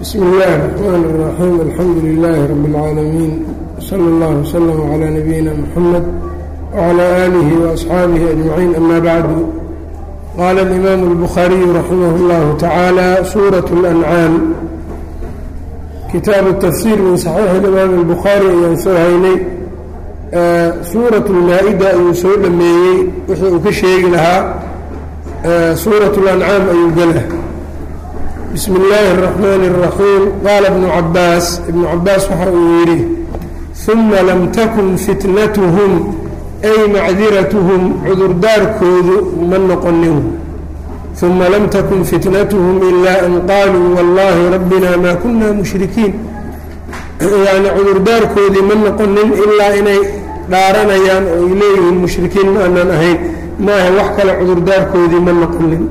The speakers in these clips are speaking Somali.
bsmi اllahi الرحmn الرaxيim alxamdu لilaahi rab اlcaalamiin slى اllah وslm عlى nabiyina mxamed وعlى آlihi وأصxaabihi أجmaciin ama bacdu qaala اlimaamu الbukhaariyu raximah اllahu tacaala suuraة الأncaam kitaabu tafsiir min saxiixi imaam الbukhaari ayaan soo haynay suuraة اlmaa-ida ayuu soo dhameeyey wixii uu ka sheegi lahaa suuraة اlancaam ayuu gela bismi اllaahi الرaxmaan الraxiim qaala ibnu cabaas ibnu cabaas waxa uu yidhi uma lam takun fitnatuhum ay macdiratuhum cudurdaarkoodu ma noqonin uma lam takun fitnatuhum ilaa an qaaluu wallaahi rabbina maa kuna mushrikiin yacni cudurdaarkoodii ma noqonin ilaa inay dhaaranayaan oo ay leeyihiin mushrikiin ma aanan ahayn maaha wax kale cudurdaarkoodii ma noqonin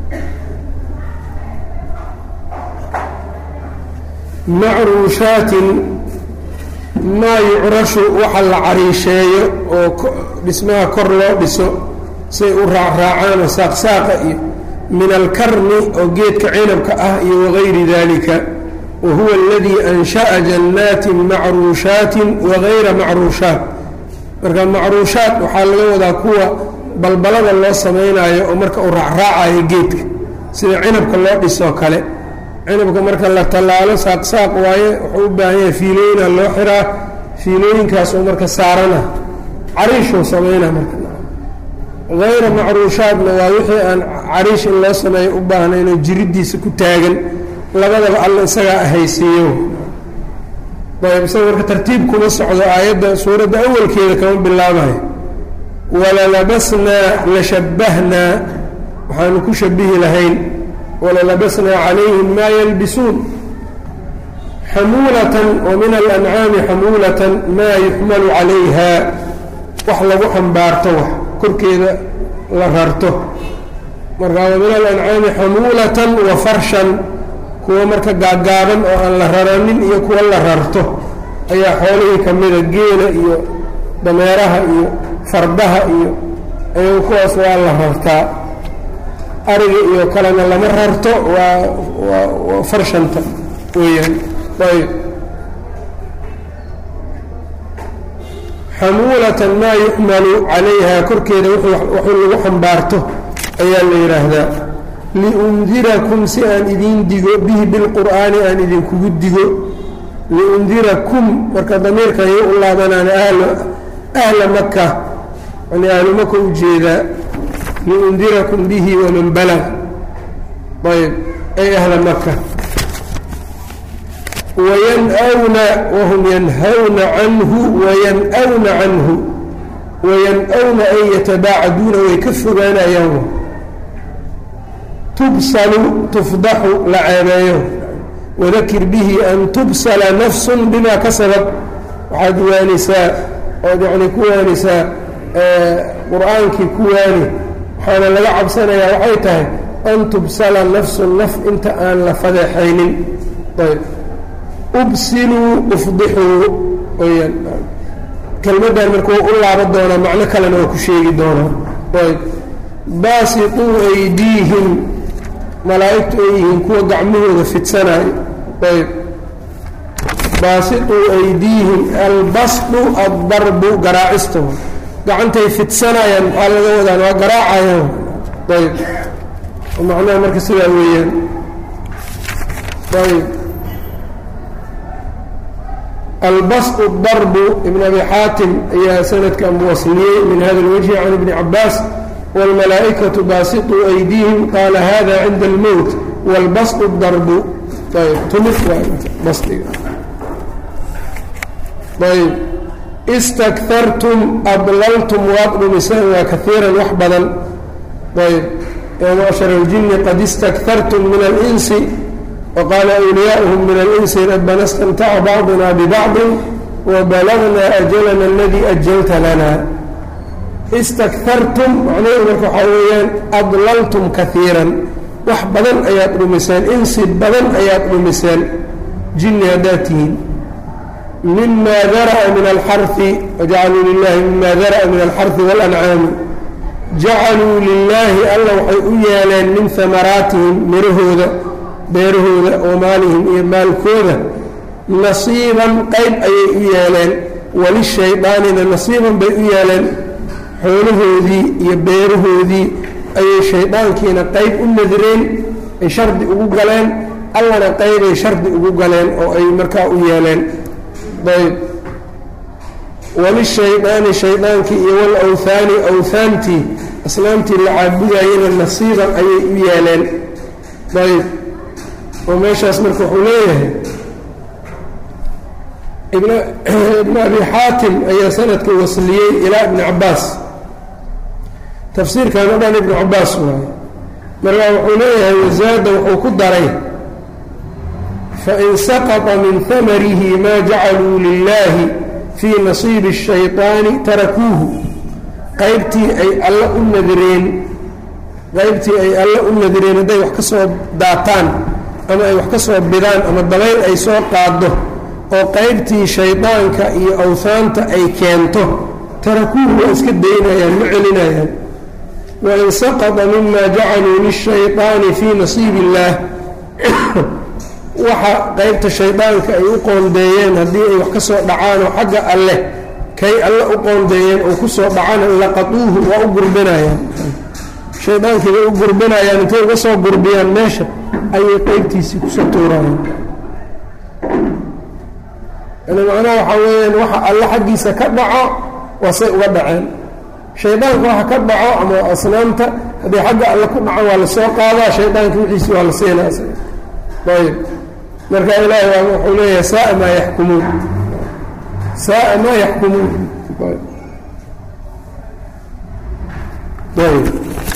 macruushaatin maa yucrashu waxa la cariisheeyo oo dhismaha kor loo dhiso say u raacraacaan oo saaqsaaqa iyo min alkarni oo geedka cinabka ah iyo wagayri dalika wa huwa aladii ansha'a jannaatin macruushaatin wagayra macruushaat marka macruushaat waxaa laga wadaa kuwa balbalada loo samaynayo oo marka uu raacraacayo geedka sida cinabka loo dhisoo kale cinabka marka la tallaalo saaqsaaq waaye wuxuu u baahan yahay fiilooyina loo xiraa fiilooyinkaas oo marka saarana cariishuu samayna marka hayra macruushaadna waa wixii aan cariish in loo sameeyo u baahnaynoo jiriddiisa ku taagan labadaba alla isagaa ahaysiiyo ayb isaga marka tartiib kuma socdo aayadda suuradda awalkeeda kama bilaabayo walalabasnaa la shabahnaa waxaanu ku shabihi lahayn walalabasnaa calayhim maa yalbisuun xamuulatan wa min alancaami xamuulatan maa yuxmalu calayha wax lagu xambaarto wax korkeeda la rarto marka wa min alancaami xamuulatan wa farshan kuwa marka gaaggaaban oo aan la raranin iyo kuwa la rarto ayaa xoolihii ka mida geela iyo dameeraha iyo fardaha iyo ayagu kuwaas waa la rartaa ariga iyo kalena lama rarto waa waa waa farshanta weeyaan ayb xamuulatan maa yuxmalu calayha korkeeda waxuu lagu xambaarto ayaa la yidhaahdaa liundirakum si aan idiin digo bihi bilqur'aani aan idinkugu digo liundirakum marka damiirkan iyo u laabanaan ahla maka yani ahlu maka ujeedaa liundirakum bihi waman balag ayb ay ahla maka wayanwna wahum yanhawna canhu wayan-wna canhu wayan-wna ay yatabaacaduuna way ka fogaanayaan tubsalu tufdaxu la ceebeeyo wadakir bihi an tubsala nafsun bimaa kasabad waxaad waanisaa ood yani ku waanisaa qur-aankii ku waani waxaana laga cabsanayaa waxay tahay an tubsala nafsun naf inta aan la fadeexaynin ayb ubsiluu ufdixuu weyaan kelmaddan marka waa u laaba doonaa macno kalena waa ku sheegi doonaa ayb baasituu aydiihim malaa'igtu ay yihiin kuwa gacmahooda fidsanaayo ayb baasituu aydiihim albasdu addarbu garaacista gacantay fidsanayaan maxaa laga wadaan waa garaacayaan ayb macnaha marka sidaa weeyaan ayb albasdu darbu ibn abi xaatim ayaa sanadkan wasliyey min hada اlwجhi can ibni cabaas wاlmalaa'ikaةu baasiطuu aydiihim qaala hada cinda اlmowt wاlbasdu darbu ayb tumid basdiga ayb istakhartum adlaltum waad dhumiseen waa kaiiran wax badan ayb ya macshar اljini qad istakhartum min اlinsi waqaala أwliyaؤuhum min اlinsi rabbana اstamtaca bacduna bibacdi wabalagna ajalana aladii ajalta lana istakhartum macnaheedu marka waxaa weeyaan adlaltum kaiiran wax badan ayaad dhumiseen insi badan ayaad dhumiseen jinni haddaad tihiin mima dara'a min alxari wajacaluu lilahi mima dara'a min alxari waاlancaami jacaluu lilaahi alla waxay u yeeleen min hamaraatihim mirahooda beerahooda oo maalihim iyo maalkooda nasiiban qayb ayay u yeeleen walishaydaanina nasiiban bay u yeeleen xoolahoodii iyo beerahoodii ayay shaydaankiina qayb u nadireen ay shardi ugu galeen allana qaybay shardi ugu galeen oo ay markaa u yeeleen ayb walishaydaani shaydaankii iyo walawhaani awhaantii asnaamtii la caabudayena nasiiban ayay u yeeleen ayb oo meeshaas marka wuxuu leeyahay ibnu abi xaatim ayaa sanadka wasliyey ilaa ibni cabaas tafsiirkan o dhan ibnu cabaas waaye markaa wuxuu leeyahay wasaada wuxuu ku daray fain saqطa min hamarihi ma jacaluu lilahi fii nasiibi الshayطaani tarakuuhu qaybtii ay alla u nadireen qaybtii ay alla u nadireen hadday wax ka soo daataan ama ay wax ka soo bidaan ama dabayl ay soo qaado oo qaybtii shaydaanka iyo awhaanta ay keento tarakuuhu waa iska daynayaan ma celinayaan wain saqطa mima jacaluu lلshayطaani fii nasiibi اllaah waxa qaybta shaydaanka ay u qoondeeyeen haddii ay wax ka soo dhacaanoo xagga alleh kay alle u qoondeeyeen oo ku soo dhacana laqaduuhu waa u gurbinayaan shaydaankii bay u gurbinayaan intay uga soo gurbiyaan meesha ayay qeybtiisii kusoo tuurayaan yani macnaha waxaa weeyaan waxa alle xaggiisa ka dhaco waa say uga dhaceen shaydaanka waxa ka dhaco ama asnaamta haddii xagga alle ku dhaco waa lasoo qaadaa shaydaanka wixiisi waa la siinaa ayb marka ilaahay waa wuxuu leeyahay saaa maa yaxkumuun saaa maa yaxkumuun ayb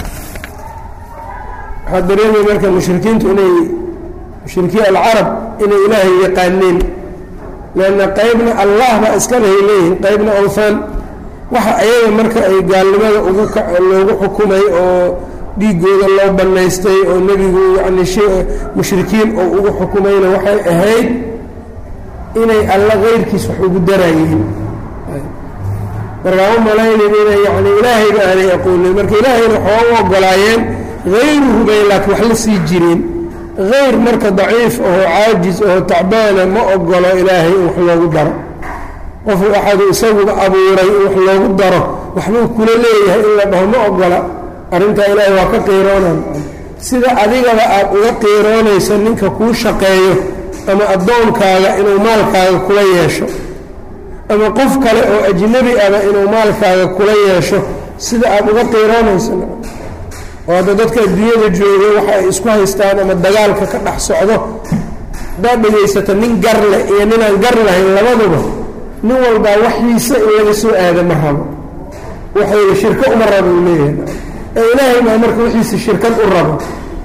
waxaa dareemaya marka mushrikiintu inay mushrikiin alcarab inay ilaahay yaqaaneen leanna qaybna allah baa iskalehay leeyihin qaybna awthaan waxa ayaga marka ay gaalnimada ugu loogu xukumay oo dhiigooda loo bannaystay oo nebigu yacni mushrikiin oo ugu xukumayna waxay ahayd inay alla keyrkiis wax ugu daraayihiin markaa u malaynin inay yani ilaahayba aanay aqoonin marka ilaahayna waxaa u ogolaayeen hayruhu bay laakiin wax la sii jireen hayr marka daciif aho caajis aho tacbaana ma ogolo ilaahay in wax loogu daro qofu axadu isaguba abuuray in wax loogu daro waxbuu kula leeyahay in la dhaho ma ogola arrintaa ilaahay waa ka qiiroonan sida adigaba aad uga qiiroonayso ninka kuu shaqeeyo ama addoonkaaga inuu maalkaaga kula yeesho ama qof kale oo ajnebi aba inuu maalkaaga kula yeesho sida aad uga qiiroonayso oo hadda dadka adduunyada jooga waxa ay isku haystaan ama dagaalka ka dhex socdo haddaad dhegaysato nin gar leh iyo ninaan gar lahayn labaduba nin walbaa waxiisa in laga soo aada ma rabo waxayga shirko uma rabo uu leeyahay ee ilaahay maa marka wixiisa shirkad u rabo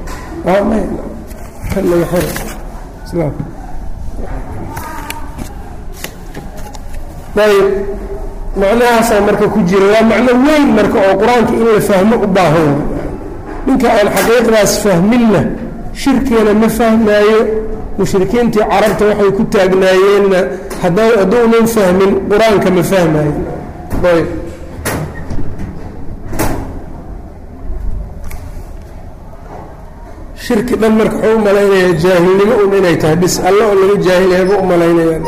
ayb macnahaasaa marka ku jira waa macno weyn marka oo qur-aanka in la fahmo u baahan ninka aan xaqiiqdaas fahminna shirkeena ma fahmaayo mushrikiintii carabta waxay ku taagnaayeenna hadduunan fahmin qur-aanka ma fahmaayo ayb shirki dhan marka wuxuu u malaynayaa jaahilnimo un inay tahay bis alle oo laga jaahilyabu u malaynayaan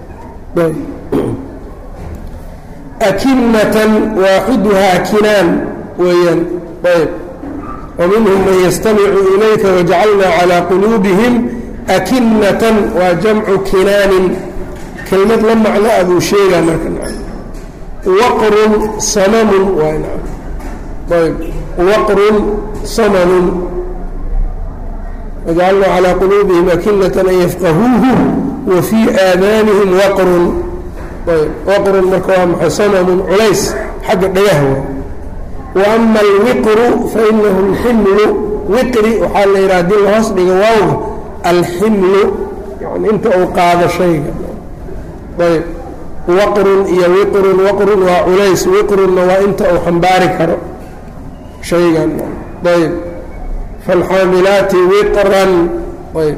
akinatan waaxiduhaa kinaan weeyaan ayb waminhum man yastamicu ilayka wajacalnaa calaa quluubihim akinatan waa jamcu kinaanin kelmad la macno a buu sheegaa marka waqrun samamun ayb waqrun samanun wajacalnaa calaa quluubihim akinatan an yafqahuuhu wa fii aadaanihim waqrun ayb waqrun marka waa maxay samamun culays xagga dhagaha wa ama alwiqru fainahu alximlu wiqri waxaa la yidhaha hadii lahoos dhigo waawga alximlu yani inta uu qaado shayga ayb waqrun iyo wiqrun waqrun waa culays wiqrunna waa inta uu xambaari karo shaygan ayb faalxaamilaati wiqran ayb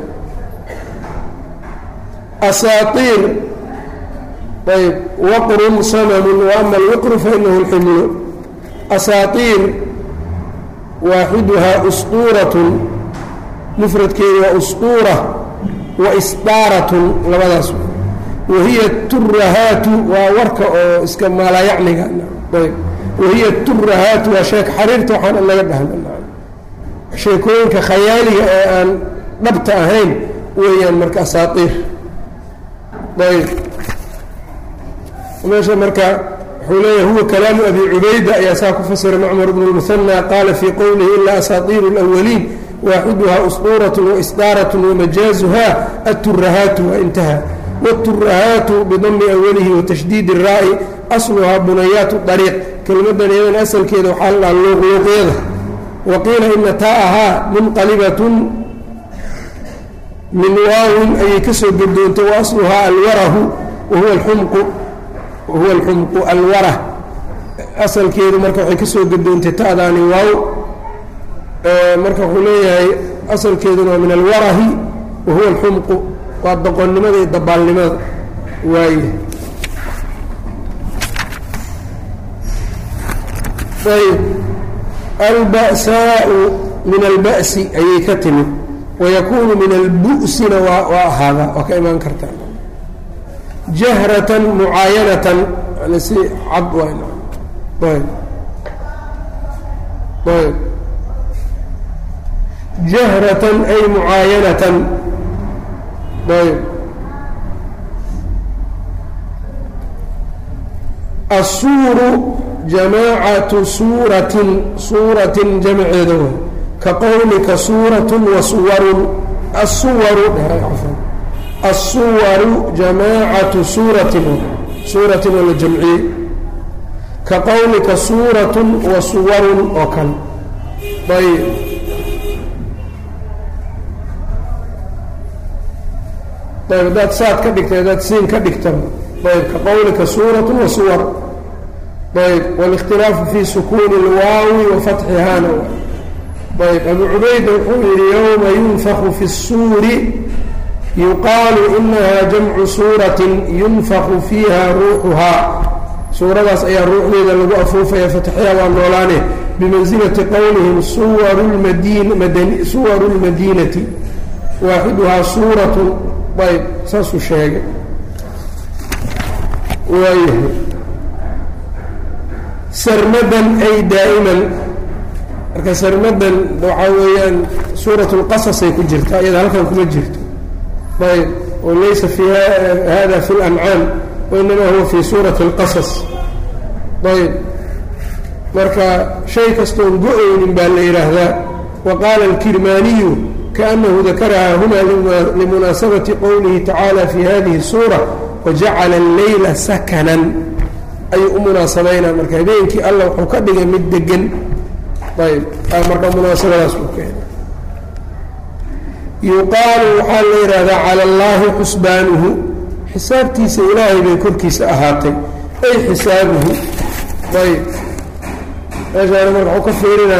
asaaiir ayb waqrun samamun waama alwiqru fainahu alximlu asaaiir waaxiduhaa usquuratun mufradkeedu waa usquura wa isdaaratun labadaas wahiya turahaatu waa warka oo iska maalayacniga ayb wahiya turahaatu waa sheek xariirta waxaan laga dhahna sheekooyinka khayaaliga ee aan dhabta ahayn weeyaan marka asaaiir ayb meesha marka wuxuu leeyahay huwa kalaamu abi cubayda ayaa saa ku fasiray macmar bnu lmuhanى qaala fii qowlihi ilaa asaatiiru اlأwaliin waaxiduhaa usquuraة waisdaaraة wamajaazuha aturahaatu waa intaha wاturahaatu bidami awalihi watashdiid الraa'i asluhaa bunayaat طariiq kelmadan iyadan asalkeeda waxaa la dhaha luuqluuqyada waqiila ina taa'ahaa munqalibatun min waawin ayay ka soo gedoontay wa asluhaa alwarahu wahuwa alxumqu wahuwa alxumqu alwarah asalkeedu marka waxay ka soo gedoontay ta'daani waaw marka wuxuu leeyahay asalkeeduna waa min alwarahi wahuwa alxumqu waa doqonnimada iyo dabaalnimada waaye ayb alba'saau min alba'si ayay ka timid wayakuunu min albu'sina waa waa ahaadaa waa ka imaan kartaa jahratan mucaayanatan yani si cad wayn ayb ayb jahratan ay mucaayanatan ayb asuuru jamaacatu suuratin suuratin jamceeda way ka qowlika suuratun wa suwarun asuwaru asuwaru jamaacatu suuratin suuratin oo la jamciyey ka qowlika suuratun wa suwarun oo kale ayb ayb haddaad saad ka dhigta haddaad siin ka dhigtaba ayb ka qowlika suuratu wa suwar ayb wاlاkhtilaafu fi sukuuni اlwaawi wa fatxihana ayb abu cubayda wuxuu yihi yowma yunfaku fi الsuuri yuqaalu inaha jamcu suuraةi yunfaku fiiha ruuxuhaa suuradaas ayaa ruuxdeeda lagu afuufaya fatxiha waa noolaane bimansilati qowlihim suwaru اlmadiinati waaxiduhaa suuraة ayb saasuu sheegay waayahay sarmadan ay daa'iman marka sarmadan waxaa weeyaan suurat اlqasasay ku jirta iyada halkan kuma jirto ayb oo laysa fi hada fi اlancaam wainama huwa fi suurati اlqasas ayb marka shay kastoon go-oynin baa la yidhaahdaa wa qaala اlkirmaaniyu kaأnahu dakaraha huna limunaasabati qowlihi tacaala fi hadihi الsuura wajacala اleyla sakanan ayuu u munaasabaynaa marka habeenkii alla wuxuu ka dhigay mid degan ayb marka munaasabadaas uu keenay yuqaalu waxaa la yidhaahdaa cala allaahi xusbaanuhu xisaabtiisa ilaahay bay korkiisa ahaatay ay xisaabuhu ayb meeshaana marka waxuu ka fiirinaa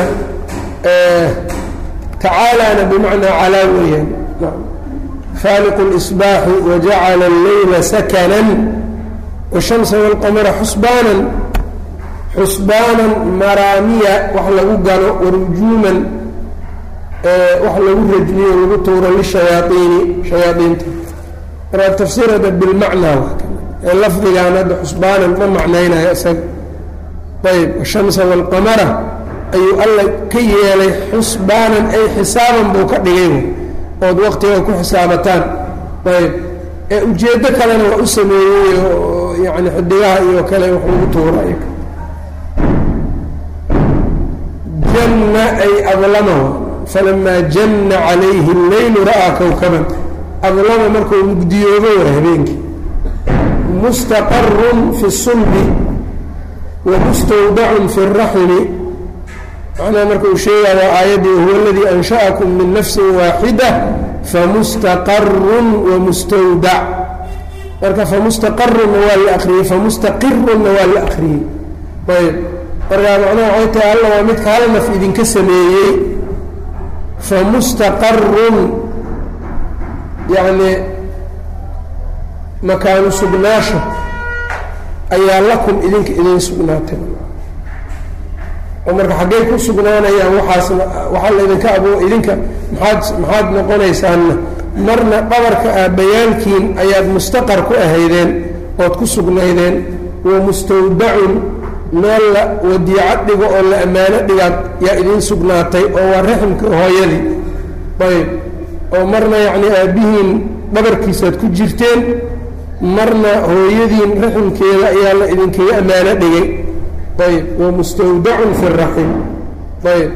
tacaalana bimacnaa calaa weeyaan faaliqu اlisbaaxi wajacala alleyla sakanan wshamsa wاlqamara xusbaanan xusbaanan maraamiya wax lagu galo warujuuman wax lagu rajmiyo lagu tuuro lishayaaiini shayaaiinta markaa tafsiir hadda bilmacnaa ee lafdigaan hadda xusbaanan ma macnaynayo isaga ayb ashamsa wاlqamara ayuu alla ka yeelay xusbaanan ay xisaaban buu ka dhigay ood waqtiga ku xisaabataan ayb ee ujeeddo kalena waa u sameeyey oo yani xidigaha iyo kale wax lagu tuura janna ay adlamahu falamaa janna calayhi اleylu ra'aa kowkaban adlama markuu mugdiyoobo war habeenkii mustaqarun fi الsulbi wa mustawdacun fi الraxmi macnaha marka uu sheegaya waa aayaddii huwa aladii ansha'akum min nafsi waaxida famustaqarun wamustawdac marka famustaqarunna waa la akriyey famustaqirunna waa la akriyey ayb markaa macnaha waxay tahay alla waa midka hal naf idinka sameeyey famustaqarun yacni makaanu sugnaasha ayaa lakum idinka idin sugnaatay oo marka xaggey ku sugnaanayaan waxaasna waxaa laydinka abo idinka maxaad maxaad noqonaysaanna marna dhabarka aabbayaalkiin ayaad mustaqar ku ahaydeen ood ku sugnaydeen wa mustawdacun meel la wadiico dhigo oo la ammaano dhigaad yaa idiin sugnaatay oo waa raximka hooyadii ayb oo marna yacnii aabbihiin dhabarkiisaad ku jirteen marna hooyadiin raximkeeda ayaa la idinkaga ammaano dhigay ayb wa mustawdacun fi raxim ayb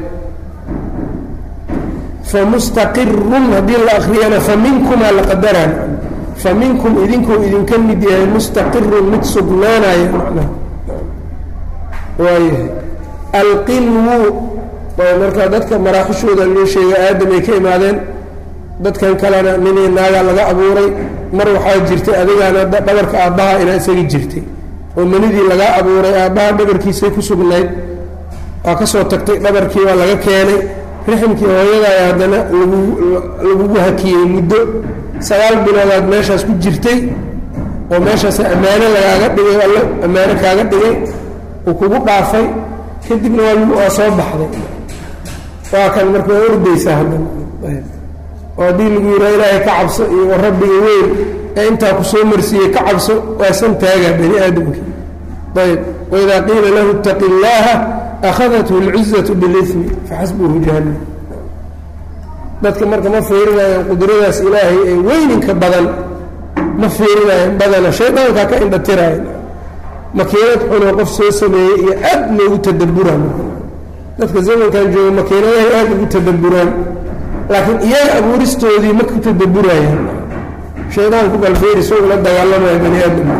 famustaqirun haddii la akriyana faminkumaa la qadaraan faminkum idinkuu idinka mid yahay mustaqirun mid sugnaanaya macnaha waayahay alqinwu marka dadka maraaxishooda loo sheegay aadam ay ka imaadeen dadkan kalena ninii naagaa laga abuuray mar waxaa jirtay adigaana dhabarka aabbaha inaa isaga jirtay oo manidii laga abuuray aabbaha dhabarkiisay ku sugnayd waa ka soo tagtay dhabarkii waa laga keenay riximkii hooyadaaya haddana lagu lagugu hakiyey muddo sagaal biloodaad meeshaas ku jirtay oo meeshaas ammaano lagaaga dhigay alle ammaano kaaga dhigay uu kugu dhaafay kadibna waa waa soo baxday waa kan marka waa ordaysaa haddana oo haddii lagu yihaa ilaahay ka cabso iyo wa rabbiga weyn ee intaa ku soo marsiiyey ka cabso waa san taagaa bani aadamkii ayb waidaa qiila lahu itaqi illaaha akhadathu اlcizatu bilismi faxasbuhu jahannam dadka marka ma fiirinayaan qudradaas ilaahay ee weyninka badan ma fiirinayaan badana shaydaankaa ka indhatiraya makiinad xunoo qof soo sameeyey iyo aad loogu tadabburaan dadka zamankan jooga makiinadahay aad ugu tadabburaan laakiin iyaga abuuristoodii ma ku tadabburayaan shaydaanku balfeer isagoo la dagaalamaya bani aadamka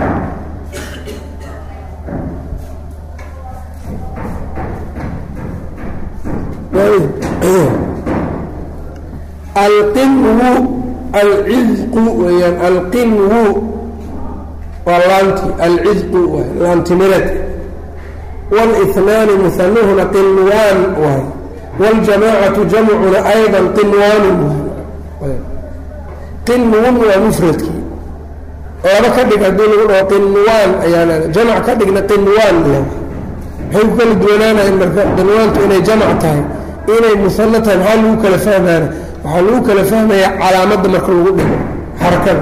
alqinwu alcidqu weyaan alqinwu waa laanti alcidqu waay laantimireed wاlinaani musanuhuna qinwaan waay wاljamaacatu jamcuna ayضa qinwaanun waay qinwun waa mufradkii laba ka dhig haddii lagu dhaho qinwaan ayaa leeda jamc ka dhigna qinwaan le maxay ku kala duwanaanayan marka qinwaantu inay jamc tahay inay musano tahay maxaa lagu kala fahmaana waxaa lagu kala fahmayaa calaamadda marka lagu dhigo xarakada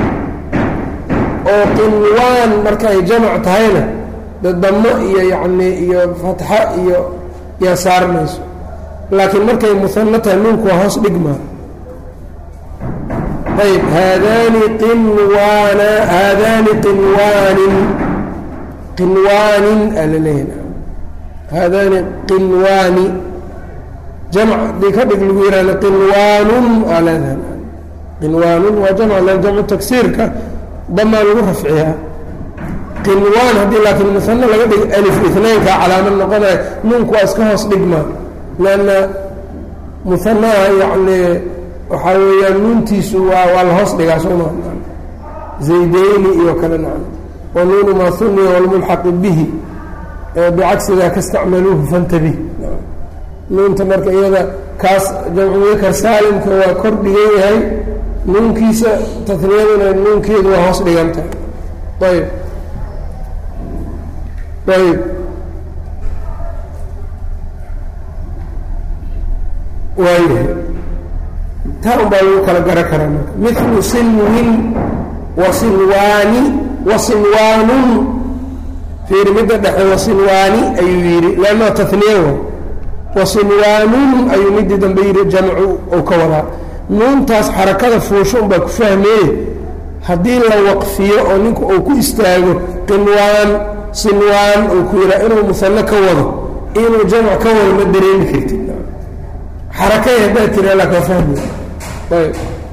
oo qinwaan marka ay jamac tahayna de damo iyo yacni iyo fatxa iyo yaa saarmayso laakiin markay musano tahay nuunku waa hoos dhigmaa ayb haadaani qinwaana haadaani qinwaanin qinwaanin aa la leeyahay haadaani qinwaani jamc dii ka dhig lagu yihahda qinwaanun aa leedahay qinwaanun waa jamc le jamcu tagsiirka damaa lagu rafciyaa qinwaan haddii laakiin musano laga dhigo alif inaynka calaamad noqonaya nuunku waa iska hoos dhigmaa lanna musanaha yacni waxaa weeyaan nuuntiisu waa waa la hoos dhigaa sooma zaydeyni iyo kale nacam wa nuunu maa huniya walmulxaqu bihi bicagsidaa kastacmaluuhu fantabih nuunta marka iyada kaas jamcumudakar saalimka waa kor dhigan yahay nuunkiisa taniyaduna nuunkeedu waa hoos dhigan tahay ayb ayb waayahay taa un baa lagu kala gara karaa marka milu sinwin wa sinwaani wa sinwaanun fiiri midda dhexe wa sinwaani ayuu yidhi leanna taniya wa wasinwaanun ayuu midii dambe yidhi jamcu ou ka wadaa nuuntaas xarakada fuusho unbaa ku fahmeye haddii la waqfiyo oo ninku uu ku istaago qinwaan sinwaan uu ku yidhaa inuu musano ka wado inuu jamc ka wado ma dareemi kartid xarakay haddaad tira laka fahmi ayb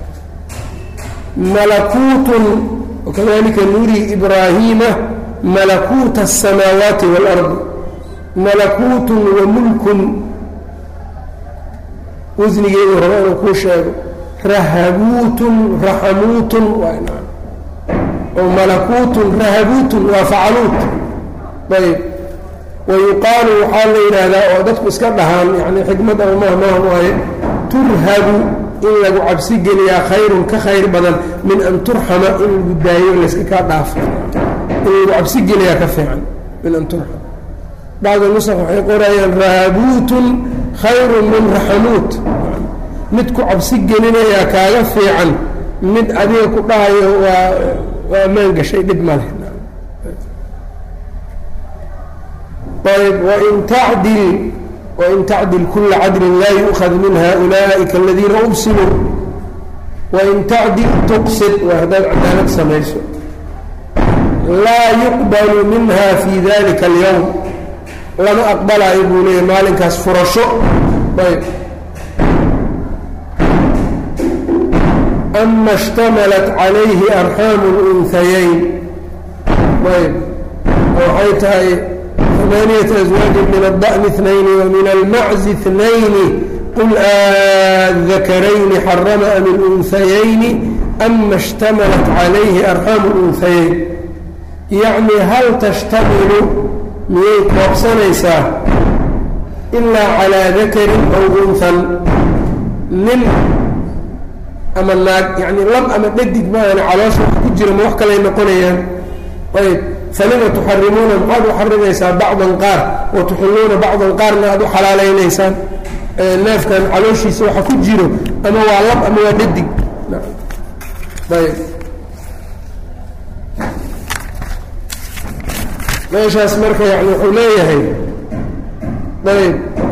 malakuutun wakadalika nuri ibraahiima malakuuta aلsamaawaati wاlardi malakuutun wa mulkun wasnigeedu raba inuu kuu sheego rahabuutun raxamuutun oo malakuutun rahabuutun waa facaluut ayb wa yuqaalu waxaa la yidhaahdaa oo dadku iska dhahaan yani xikmad ama mahmahan waaye turhabu in lagu cabsi geliyaa khayrun ka khayr badan min an turxama in lagu daayo layska kaa dhaafo in lagu cabsi geliyaa ka fiican min an turxam bacda nusaq waxay qorayaan rahabuutun khayru min raxamuut mid ku cabsi gelinayaa kaaga fiican mid adiga ku dhahayo waa waa ammaan gashay dhib ma leh ayb wain tacdil wain tacdil kula cadlin laa yu'khad min haؤulaaئika aladiina ubsiluu wain tacdil tuqsid waa haddaad cadaalad samayso laa yuqbalu minha fi dalika اlyowm lama aqbalaayo buu leeya maalinkaas furasho ayb ama اshtamalat calayhi arxaamu اlunhayayn ayb waxay tahay ثمانية أزواaج من الضأن اثنين ومن المعز اثنين قل الذكرين حرم أم الأنثيين أما اشتملت عليه أرحام الأنثيين يعني هل تشتمل miyay koobsanaysaa إlاa عalى ذakri أو أنثى nin ama naag yani lab ama dhadig maana caloosha wax ku jira ma wax kalay noqonayaan ayb falima tuxarimuuna maxaad u xarimaysaa bacdan qaar wa tuxilluuna bacdan qaarna aad u xalaalaynaysaan neefkan calooshiisa waxa ku jiro ama waa lab ama waa dhadig ayb meeshaas marka yani wuxuu leeyahay ayb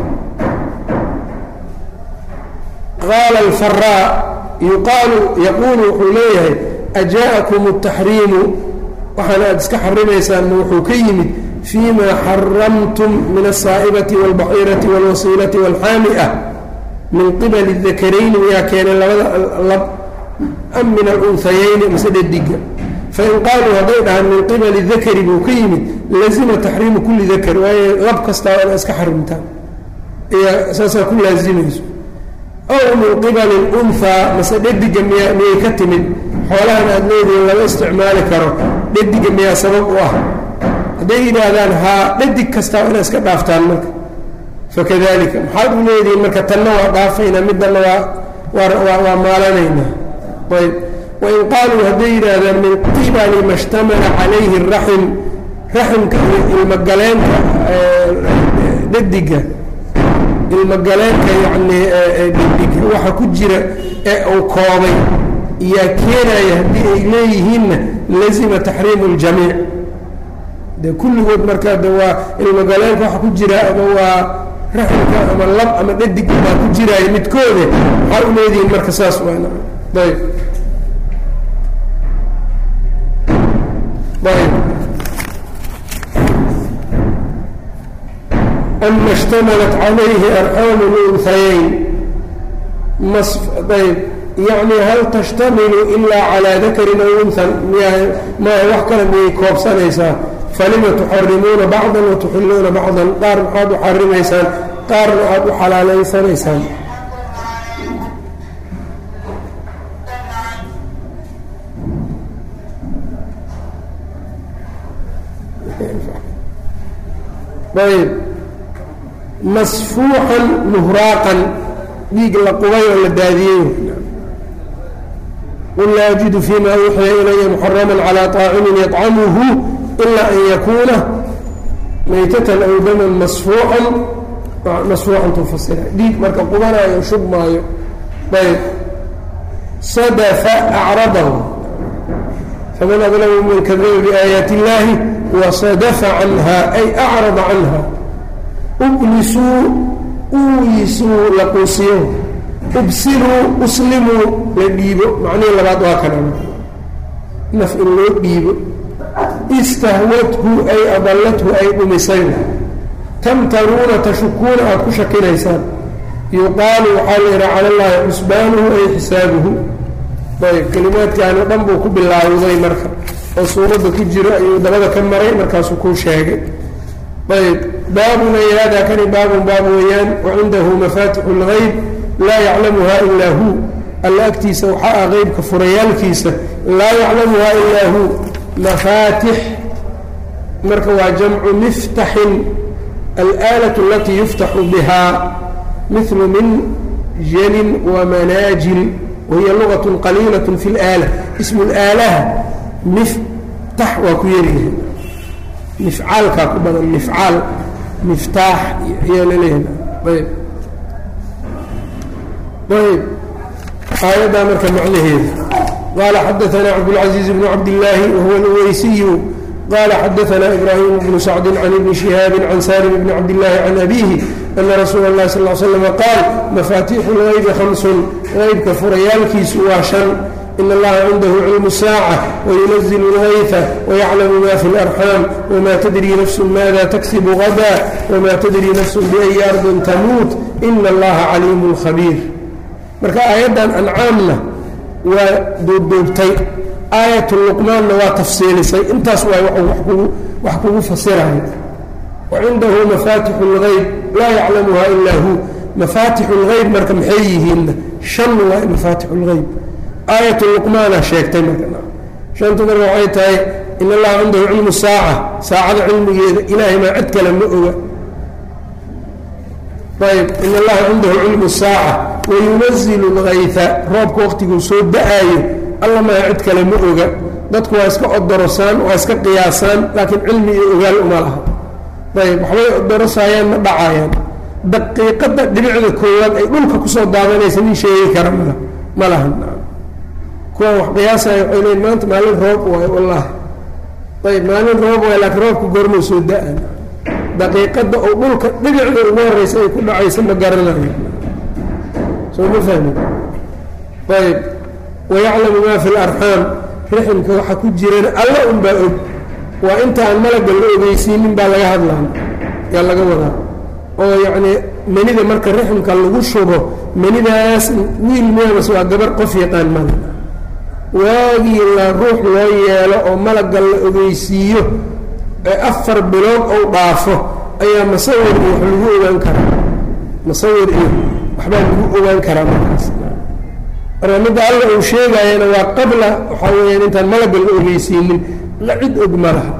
qaala alfaraa yuqaalu yaquulu wuxuu leeyahay ajaaءakum الtaxriimu waxaana aad iska xarimaysaan ma wuxuu ka yimid fii ma xaramtum min الsaa'ibati wاlbaxiirati wاlwasiilati wاlxaami'a min qibali الdakarayni miyaa keenay labada lab am min alunhayayni mase dhadiga fain qaaluu hadday dhahaan min qibali dakari buu ka yimid lazima taxriimu kuli dakar waayo lab kastaa ina iska xarimtaan iya saasaa ku laazimayso aw min qibali اlunhaa mase dhadiga miya miyay ka timid xoolahan aad leedihiin lama isticmaali karo dhadiga miyaa sabab u ah hadday yidhaahdaan haa dhadig kastaa inaa iska dhaaftaan marka fakadalika maxaad u leedihiin marka tanna waa dhaafaynaa middanna waa waa waa maalanaynaa ayb wain qaaluu hadday yidhaahdaan min qibali ma shtamala calayhi raxim raximka iyo ilmogaleenka dhadiga ilmogaleenka yacnii dhadiga waxa ku jira ee uu koobay yaa keenaya haddii ay leeyihiinna lazima taxriimu اljamiic de kulligood markaa de waa ilmogaleenka waxa ku jira ama waa raximka ama lab ama dhadig baa ku jiraayo midkoode maxaa u leedihiin marka saas waana ayb ayb ama اshtamalat calayhi arxaamu اlunhayayn ayb yacni hal tashtamilu ilaa calaa dakarin aw unhan miya maaha wax kale miyay koobsanaysaa falima tuxarimuuna bacdan wa tuxiluuna bacdan qaar maxaad u xarimaysaan qaarna aad u xalaalaysanaysaan ayb masfuuxan muhraaqan dhiig la qubay oo la daadiyey qul laa ajidu fima uuxiya ilaya muxarama calى طaacimin yطcamuhu ila an yakuuna maytatan aw daman masfuuxan masfuuxan tufasira dhiig marka qubanaayo shubmaayo ayb sadafa acradahu faman adlamu man kadaba biaayaati اllahi wasadafa canha ay acrada canha ublisuu uuyisuu la quusiyo ubsiluu uslimuu la dhiibo macnihii labaad waa kana naf in loo dhiibo istahwadhu ay adallathu ay dhumisay tamtaruuna tashukuuna aad ku shakinaysaan yuqaalu waxaa la yidhaha cala llaahi xusbaanuhu ay xisaabuhu ayb kelimaadkaani dhan buu ku bilaawday marka oo suuradda ku jiro ayuu dabada ka maray markaasuu kuu sheegay ayb baabun ay haadaa kani baabun baab weeyaan wacindahu mafaatixu اlgayb laa yaclamuha ilaa hu alla agtiisa waxaa ah qeybka furayaalkiisa laa yaclamuha ilaa hu mafaatix marka waa jamcu miftaxin alآlaة alatii yuftaxu biha mil min jalin wamanaajil wahiya lugaة qaliilaة fi اlآalة ismu اlaalaha miftax waa ku yaryahay mifcaalkaa ku badan mifcaal miftaax ayaa laleeyahay ayb ayb aayaddaa marka macnaheeda qaala xadaanaa cabdاlcaزiiz bnu cabdillaahi wahuwa اlweysiyu qala xadaanaa ibraahim bnu sacdi can ibni shihaabi can salim bni cabdillaahi can abihi ana rasuula اlahi sal l slm qaal mafaatiixu اlgaybi hamsun qaybka furayaalkiisu waa shan in allaha cindahu cilmu saaca wayunazilu اlgayfa wayaclamu ma fi اlarxaam wma tadri nafsu maada taksibu gada wma tadri nafsu biأyi ardin tamuut ina allaha caliimu khabiir marka aayaddan ancaamna waa duubduubtay aayatu luqmaanna waa tafsiilisay intaas waa wax kugu fasirayo wacindahu mafaatixu اlgayb laa yaclamuha ilaa hu mafaatixu اlgayb marka maxay yihiinna shan waa mafaatixu اlgayb aayatu luqmaana sheegtay marka shanta marka waxay tahay in allaha cindahu cilmu saaca saacada cilmigeeda ilaahay maa cid kale ma oga ayb in allaha cindahu cilmu saaca wayunazilu اlgayfa roobka waqtiguu soo da-aayo alla maa cid kale ma oga dadku waa iska odorosaan waa iska qiyaasaan laakiin cilmi iyo ogaal uma laha ayb waxbay odorosayaan ma dhacayaan daqiiqadda dhibicda koowaad ay dhulka kusoo daadanaysa nin sheegi kara mal ma lahan kuwaan wax qiyaasaya waxay leeyiin maanta maalin roob waayo wallaahi ayb maalin roob waayo laakiin roobka goormuu soo da-an daqiiqadda oo dhulka dhibicda ugu horreysa ay ku dhacaysa ma garanayo soo ma fahmin ayb wayaclamu maa fi larxaam riximka waxa ku jirana alla unbaa og waa inta aan malagga la ogeysiinin baa laga hadlaa yaa laga wadaa oo yacnii manida marka riximka lagu shubo manidaas wiil meemas waa gabar qof yaqaan mala waagii la ruux loo yeelo oo malagga la ogeysiiyo ee afar bilood ou dhaafo ayaa masawir iyo wax lagu ogaan karaa masawir iyo waxbaa lagu ogaan karaa markaas marka midda alla uu sheegaayana waa qabla waxaa weyaan intaan malagga la ogeysiinin la cid og ma laha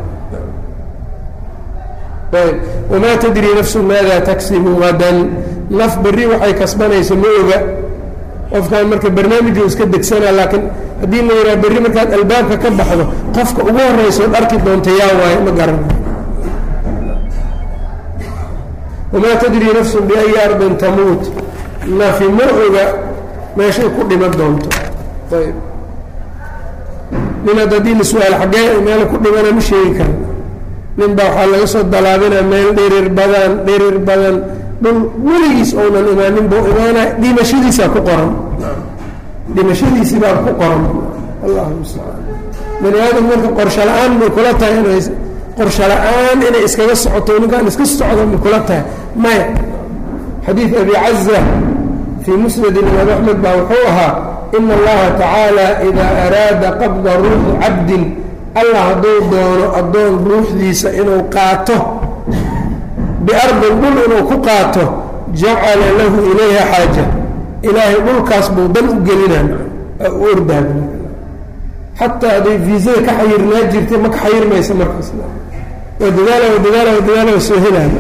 ayb wamaa tadri nafsu maada taksibu gadan naf berri waxay kasbanayso ma oga qofkaan marka barnaamiju iska degsanaa laakiin haddii la yidhaha berri markaad albaabka ka baxdo qofka ugu horraysood arki doonta yaa waayo ma garana wamaa tadri nafsu biayi ardin tamuut nafi ma oga meeshay ku dhiman doonto ayb nin ad haddii la su-aal xaggee meel ku dhimana ma sheegi kara nin baa waxaa laga soo dalaabinaa meel dhirir badan dhirir badan dhul weligiis ounan imaanin buu imaanaa dhimashadiisaa ku qoran dhimashadiisii baa ku qoran allahu mustacaan bani aadam marka qorsho la-aan may kula tahay inay qorsho la-aan inay iskaga socoto ninkaan iska socdo may kula tahay maya xadiid abi caza fii musnad imaam axmed baa wuxuu ahaa ina allaha tacaala idaa araada qabda ruuxi cabdin allah hadduu doono addoon ruuxdiisa inuu qaato biardin dhul inuu ku qaato jacala lahu ilayha xaaja ilaahay dhulkaas buu dan u gelinaa u ordaag xataa hadday viisada ka xayirnaa jirtay ma ka xayirmaysa markaas waa dadaala wa dadaala wa dadaala wa soo helaana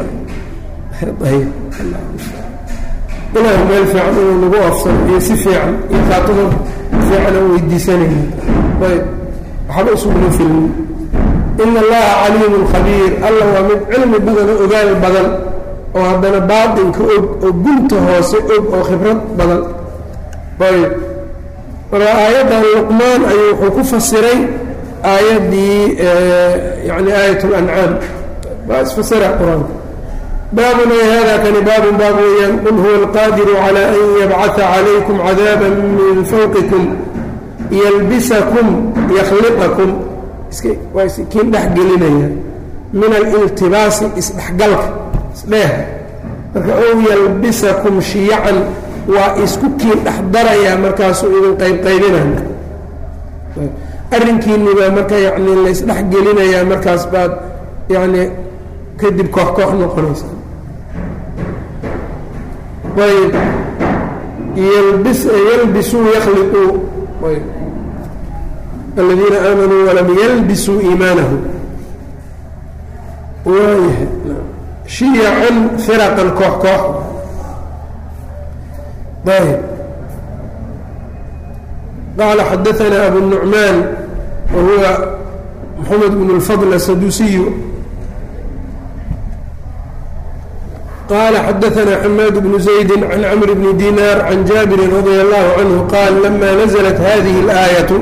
ilaahu meel fiican inuu nagu afsano iyo si fiican iyo khaatimo fiican aan weydiisanayna ayb waxba isuguma filmin ina allaha caliimun khabiir allah waa mid cilmi badan oo ogaal badan oo haddana baatinka og oo gunta hoose og oo khibrad badan ayb marka aayaddan luqmaan ayuu wuxuu ku fasiray aayaddii yani aayat اlancaam baa isfasira qur-aanka baabun ay hada kani baabun baab weeyaan qul huwa alqaadiru calى an yabcaثa calaykum cadaaba min fawqikum yalbisakum yakhliqakum waa iskiin dhexgelinaya min aliltibaasi isdhexgalka isdheeh marka ow yalbisakum shiyacan waa isku kiin dhex darayaa markaasuu idin qaybqaybinaya arrinkiinni baa marka yani la isdhexgelinayaa markaas baad yani kadib koox koox noqonaysa ayb ylbis yalbisuu yakhliquu ayb aladiina aamanuu walam yalbisuu iimaanahum waayahay shiyacan firaqan koox koox ayb qaala xadaثna abu الnucmaan wa huwa moxamed bn اlfadl asadusiyu qala xadaثna xamaad bnu زaydi can cmr bni dinar can jaabiri radi allahu canhu qaal lama naزlat hadihi اlaayaةu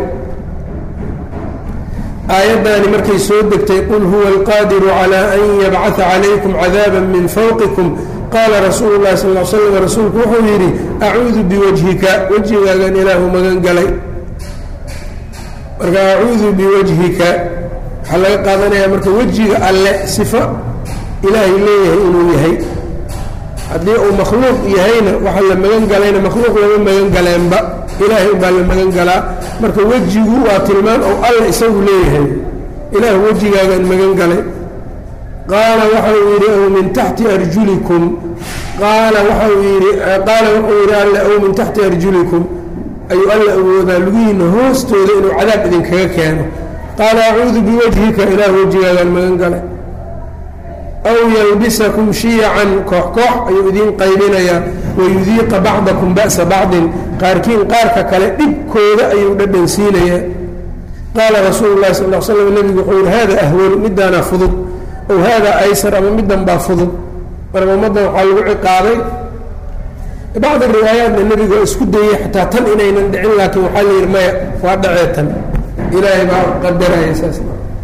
aayaddaani markay soo degtay qul huwa alqaadiru calى an yabcaثa calaykum cadaaba min fawqikum qaala rasuulu اlahi sal l slam rasuulku wuxuu yidhi acuudu biwajhika wejigaagan ilaahu magan galay marka acuudu biwajhika waxaa laga qaadanaya marka wejiga alle sifo ilaahay leeyahay inuu yahay haddii uu makhluuq yahayna waxa la magan galayna makhluuq lama magan galeenba ilaahay unbaa la magan galaa marka wejigu waa tilmaan ou alla isagu leeyahay ilaah wejigaagaan magan galay qaala waxa uu yidhi ow min taxti arjulikum qaala waxa uu yidhi qaala wuxuu yidhi alle ow min taxti arjulikum ayuu alla awoodaa lugihiinna hoostooda inuu cadaab idinkaga keeno qaala acuudu biwajhika ilaah wejigaagaan magan galay aw yalbisakum shiyacan koox koox ayuu idiin qaybinayaa wayudiiqa bacdakum ba'sa bacdin qaarkiin qaarka kale dhibkooda ayuu dhadhansiinayaa qaala rasuulu lahi sal l slam nebigu wuxuu yihi hada ahwanu midaanaa fudud ow hada aysar ama middan baa fudud marka ummaddan waxaa lagu ciqaabay bacdi riwaayaatna nebigu waa isku dayey xataa tan inaynan dhicin laakiin waxaa la yidhi maya waa dhacee tan ilaahay baa qadaraya saas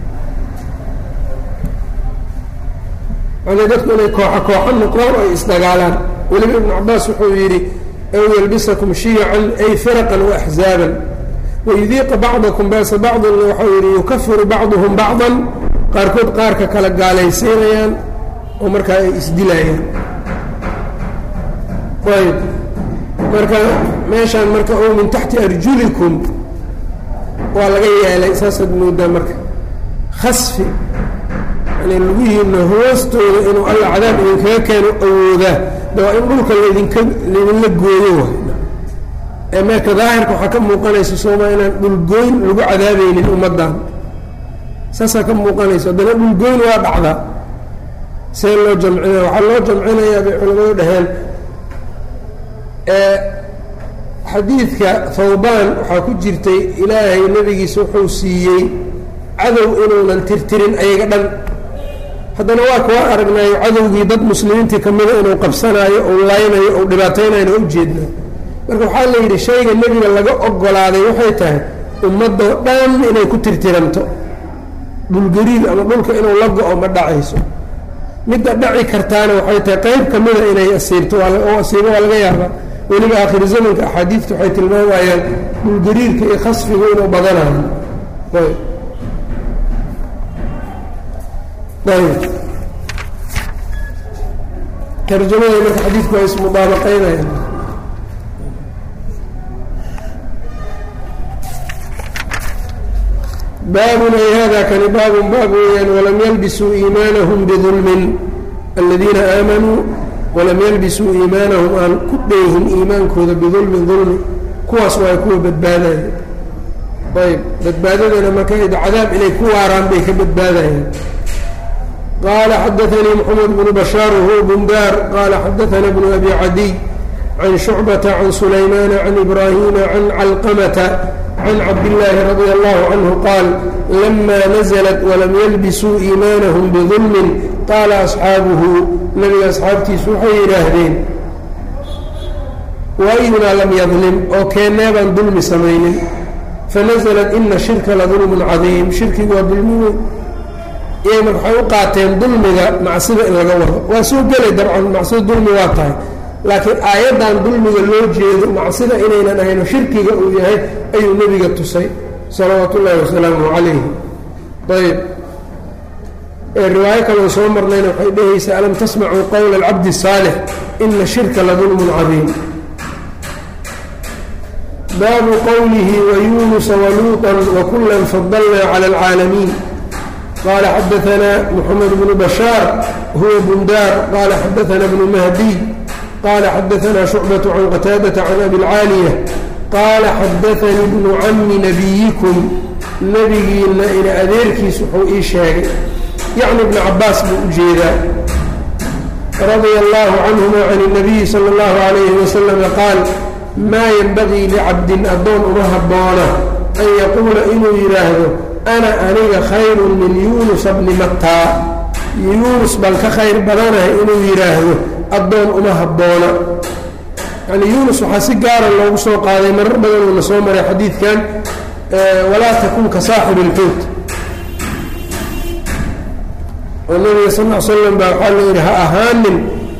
macnaa dadku inay kooxo kooxo noqdaan oo ay isdagaalaan weliba ibnu cabaas wuxuu yidhi ow yalbisakum shiyacan ay firaqan wa axzaaban wayudiiqa bacdakum ba'sa bacdinna waxau yidhi yukafiru bacduhum bacdan qaarkood qaarka kala gaalaysiinayaan oo markaa ay isdilayaan ayb marka meeshaan marka ow min taxti arjulikum waa laga yeelay saasaad moodaa marka khasfi yani lugihiina hoostooda inuu alla cadaab idinkaga keeno awoodaa de waa in dhulka laydinka laydinla gooyo way ee meerka daahirka waxaa ka muuqanaysa sooma inaan dhulgooyn lagu cadaabaynin ummaddan saasaa ka muuqanaysa haddana dhulgooyn waa dhacdaa see loo jamcinaya waxaa loo jamcinayaa bay culamadu dhaheen xadiidka thawbaan waxaa ku jirtay ilaahay nebigiisa wuxuu siiyey cadow inuunan tirtirin ayaga dhan haddana waa kuwa aragnaayo cadowgii dad muslimiintii ka mida inuu qabsanaayo ou laynayo ou dhibaataynayno o ujeednaa marka waxaa la yidhi shayga nebiga laga ogolaaday waxay tahay ummadoo dhan inay ku tirtiranto dhulgariir ama dhulka inuu la go-o ma dhacayso midda dhaci kartaana waxay tahay qayb ka mida inay asiibto oo asiibo waa laga yaabaa weliba aakhiri zamanka axaadiidta waxay tilmaamayaan dhulgariirka iyo khasfigu inuu badanayo ayb tarjamada marka xadiidku waa ismudaabaqaynayaan baabun ay hada kani baabun baab weeyaan walam yalbisuu iimaanahum bidulmin aladiina aamanuu walam yalbisuu iimaanahum aan ku dheehin iimaankooda bidulmin dulmi kuwaas waa kuwa badbaadaya ayb badbaadadana marka cadaab inay ku waaraan bay ka badbaadayaan qala xadaanii mxamed bnu bashaar wahuwa bundaar qala xadaana bnu abi cadiy can shucbata can sulaymaana can ibraahima can calqamata can cabdillaahi radia allahu canhu qaal lama naزlat walam yalbisuu iimaanahum bidulmin qaala asxaabuhu nabiga asxaabtiisu waxay yidhaahdeen waayunaa lam yadlim oo keennee baan dulmi samaynin fanaزlat ina shirka ladulmun cadiim shirkigu waa dulmi weyn iyaga marka waxay u qaateen dulmiga macsida in laga wado waa soo gelay dabcan macsida dulmi waa tahay laakiin aayaddan dulmiga loo jeedo macsida inaynan ahayno shirkiga uu yahay ayuu nebiga tusay salawaatu ullaahi wasalaamuhu calayhi ayb riwaayo kaloo soo marnayna waxay dhehaysaa alam tasmacuu qowla alcabdi الsaalix ina shirka ladulmun cadiim baabu qowlihi wayunusa waluuطa wakula fadalna calى اlcaalamiin qال xadaثna mحamed بن bشhاar huwa bundاar qala xadaثna بن mahdiy qala xadaثna شhucbaة can qataadaةa can abi اlcاaliyة qaala xadaثanii bnu cami nabiyikum nebigiina ina adeerkiis wuxuu ii sheegay yacni ibna cabaas buu u jeedaa radia اllahu canهuma can الnabiyi salى اllahu عalayhi waslm qaal maa yenbagii licabdin addoon uma habboona an yaquula inuu yidhaahdo ana aniga khayru min yuunusa bni mattaa yuunus baan ka khayr badanahay inuu yidhaahdo addoon uma habboona yani yuunus waxaa si gaara loogu soo qaaday marar badan uuna soo maray xadiidkan walaa takun ka saaxib ilxuut oo nabiga sal l slam baa waxaa la yidhi ha ahaanin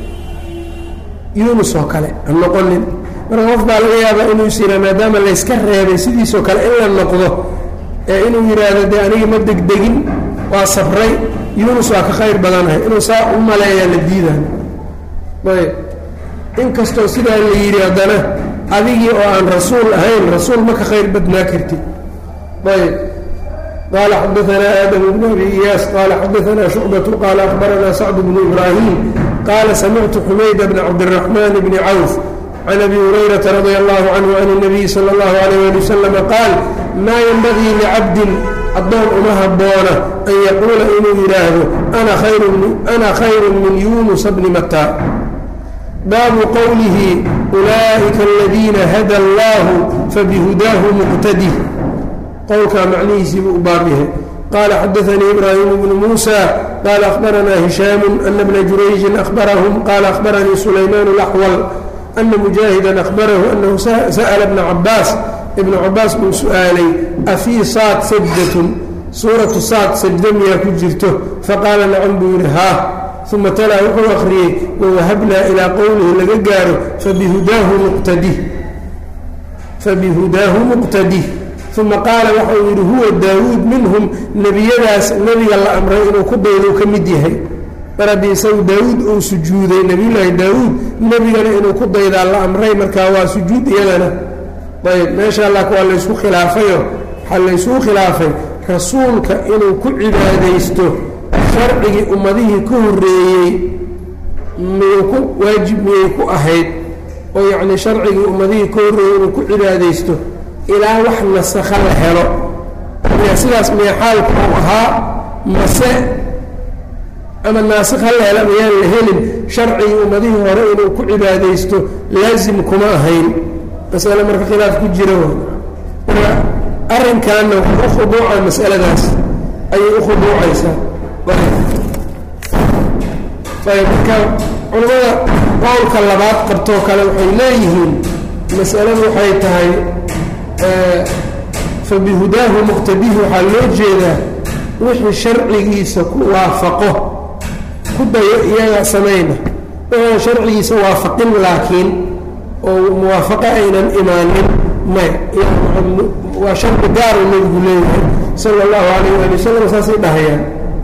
yuunus oo kale ha noqonin marka qof baa laga yaabaa inuu is yihaa maadaama layska reebay sidiisoo kale in la noqdo ee inuu yidhaahdo dee anigi ma degdegin waa sabray yuunus waa ka khayr badanahay inuu saa u maleeyaa la diidayo ayb inkastoo sidaa la yidhi haddana adigii oo aan rasuul ahayn rasuul ma ka khayr badnaa kartid ayb qala xadaanaa aadam bnu abi iyaas qala xadaanaa shucbatu qaala akhbaranaa sacd bnu ibraahim qaala samictu xumayda bna cabdiraxmaan bni cawf can abi hurayrata radi allahu canhu can اnabiyi sala اllahu alayh ali wasalama qaal maa yenbagii licabdin addoon uma habboona an yaquula inuu yidhaahdo ana khayru min yunusa bni mataa baabu qowlihi ulaa'ika aladiina hada allahu fabihudaahu muqtadih qowlkaa macnihiisiibuu u baab yahay qaala xadaanii ibraahimu bnu muusa qaala akhbaranaa hishaamu ana bna jurayjin ahbarahum qaala akhbaranii sulaymaan laxwal ana mujaahidan ahbarahu anahu sa'la bna cabaas ibnu cabaas buu su-aalay afii saad sajdatun suuratu saad sajda miyaa ku jirto faqaala nacam buu yidhi haa uma talaa wuxuu akhriyey wawahabnaa ilaa qowlihi laga gaaro fabihudaahu muqtadih fabihudaahu muqtadih uma qaala waxa uu yidhi huwa daawuud minhum nebiyadaas nebiga la amray inuu ku daydo ka mid yahay mar haddii isagu daawuud uu sujuuday nebiyullaahi daawuud nebigana inuu ku daydaa la amray markaa waa sujuud iyadana ayb meesha lak waa laysku khilaafayo waxaa laysugu khilaafay rasuulka inuu ku cibaadaysto sharcigii ummadihii ka horreeyey miyuu ku waajib miyay ku ahayd oo yacnii sharcigii ummadihii ka horreeyey inuu ku cibaadaysto ilaa wax nasakha la helo miya sidaas miya xaalku uu ahaa mase ama naasikh ha la hela miyaan la helin sharcigii ummadihii hore inuu ku cibaadaysto laasim kuma ahayn masale marka khilaaf ku jira marka arrinkaana wuxuu u khuduuca masaladaas ayay u khuduucaysaa ayb marka culimmada qowlka labaad qabtoo kale waxay leeyihiin masaladu waxay tahay fabihudaahu muqtadihi waxaa loo jeedaa wixii sharcigiisa ku waafaqo ku dayo iyaga samayna wuxuuna sharcigiisa waafaqin laakiin oo muwaafaqo aynan imaanin may waa sharci gaaru nebigu leeyahay sala allahu alayh waali wasalam saasay dhahayaan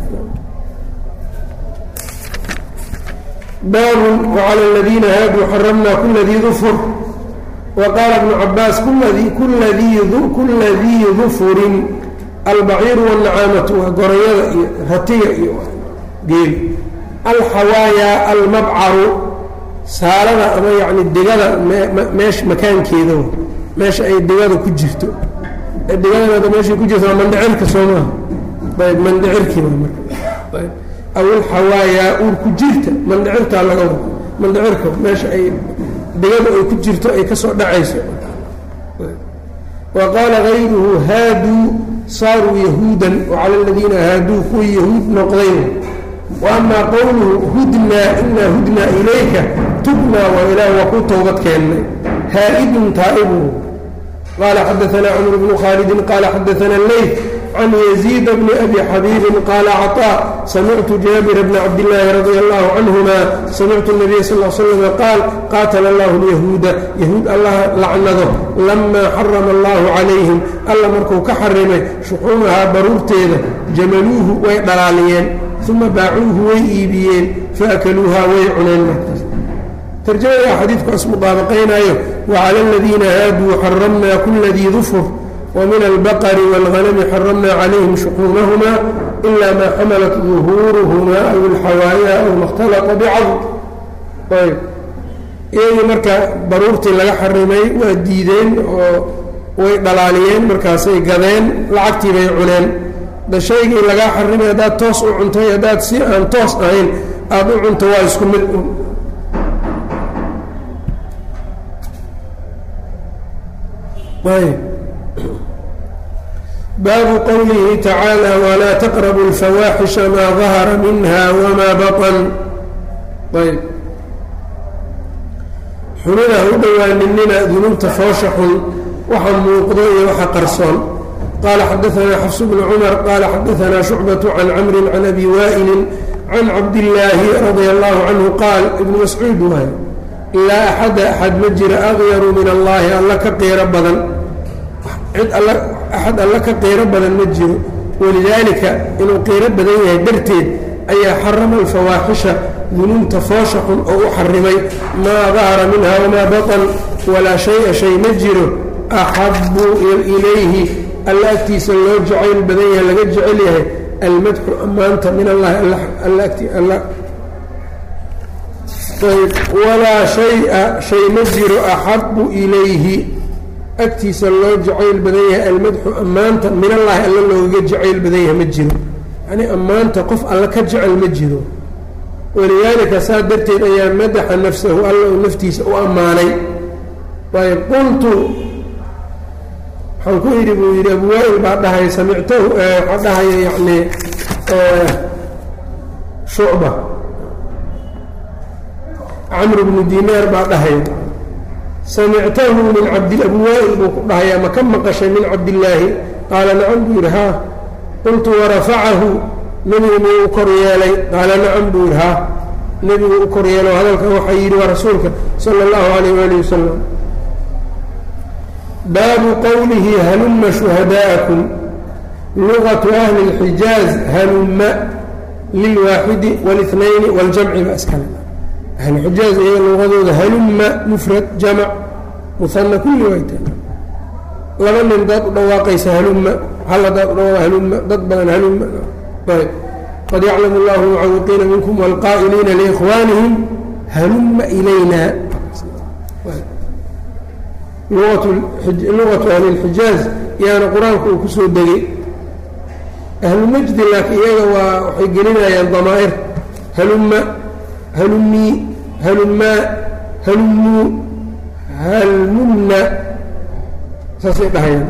baabun wacala aladiina haaduu xaramnaa kula dii dufur wa qaala bnu cabaas kula dii dufurin albaciiru wاlnacaamatu waa gorayada iyo ratiga iyo geeli alxawaaya almabcaru saalada ama yacni digada meesha makaankeeda meesha ay digada ku jirto digadana meeshay ku jirto waa mandhicirka soo maaha ayb mandhicirkii waa marka ayb aw alxawaaya uur ku jirta mandhicirtaa laga wado mandhicirka meesha ay digada ay ku jirto ay ka soo dhacayso wa qaala gayruhu haaduu saaruu yahuudan wacala aladiina haaduu kuwii yahuud noqdayn wa amaa qowluhu hudnaa inaa hudnaa ilayka tubnaa waa ilaah waa ku towbad keennay haa'idun taa'ibu qaala xadaanaa cumr bnu khaalidin qaala xadaana leyt can yaziid bni abi xabiibin qaala caطaa samictu jaabira bna cabdillaahi radia allahu canhuma samictu nabiya sal l slama qaal qaatala allahu lyahuuda yahuud allah lacnado lamaa xarama allahu calayhim alla markuu ka xarimay shuxuumahaa baruurteeda jamaluuhu way dhalaaliyeen uma baacuuhu way iibiyeen faakaluuhaa way cuneen markaas tarjamada xadiidkaas mudaabaqaynaayo wacala aladiina haaduu xaramnaa kula dii dufur ومن البقر والغنم حرمنا عليهم شحومهما إلا ما حملت ظهورهما أو الحوايا أو ما اختلط بعض ayb iyagii marka baruurtii laga xarimay waa diideen oo way dhalaaliyeen markaasay gadeen lacagtii bay cuneen da shaygii lagaa xarimay haddaad toos u cuntay haddaad si aan toos ahayn aada u cunto waa isku mid ayb baabu qowlihi tacaalى wlaa taqrabu اlfawaaxisha maa dahara minha wmaa baطn ayb xunina ha u dhowaaninina dunuubta foosha xun waxa muuqdo iyo waxa qarsoon qaala xadaanaa xafs bnu cumar qaala xadaanaa shucbatu can camrin can abi waa'ilin can cabdillaahi radia allahu canhu qaal ibnu mascuud waay laa axada axad ma jira aqyaru min allaahi alla ka qiiro badan cid axad alla ka qiiro badan ma jiro walidaalika inuu qiiro badan yahay darteed ayaa xarama alfawaaxisha dunuubta foosha xun oo u xarimay maa dahara minha wamaa batan walaa shay-a shay ma jiro axabu ilayhi alla agtiisa loo jacayl badan yahay laga jecel yahay almadxu ammaanta min allahi alla ayb walaa shay-a shay ma jiro axabu ilayhi agtiisa loo jacayl badan yahay almadxu ammaanta min allahi alla loogaga jacayl badan yahay ma jiro yacnii ammaanta qof alla ka jecel ma jiro walidaalika saa darteed ayaa madaxa nafsahu alla uu naftiisa u ammaanay ayb qultu waxaan ku yidhi buu yidhi abu waa'il baa dhahay samictahu waxaa dhahaya yacnii shucba camr bnu dinaar baa dhahaya samictahu min cabdi abu waa'il buu ku dhahayaa ma ka maqashay min cabdillaahi qaala nacam buu yidhi haa qultu warafacahu nebigu muu u kor yeelay qaala nacam buu yidhi haa nebigu u kor yeelo hadalkan waxaa yidhi waa rasuulka sala allahu alayh waali wasalam baabu qowlihi halumma shuhadaa'akum lugatu ahli اlxijaaz halumma lilwaaxidi wاlithnayni waاljamci ba iskale ahluxijaaz iyaga luqadooda halumma mufrad jamac muhana kulli wayta laba nin daad u dhawaaqaysa halumma hal hadaad u dhawaaq halumma dad badan halumma ayb qad yaclamu allahu almucawiqiina minkum wاlqaa'iliina liikhwaanihim halumma ilayna luqatu ahli اlxijaaz yaana qur-aanku uu kusoo degay ahlumajdi laakiin iyaga waa waxay gelinayaan damaa'ir halumma halumii halummaa halummuu halmunna saasay dhahayaan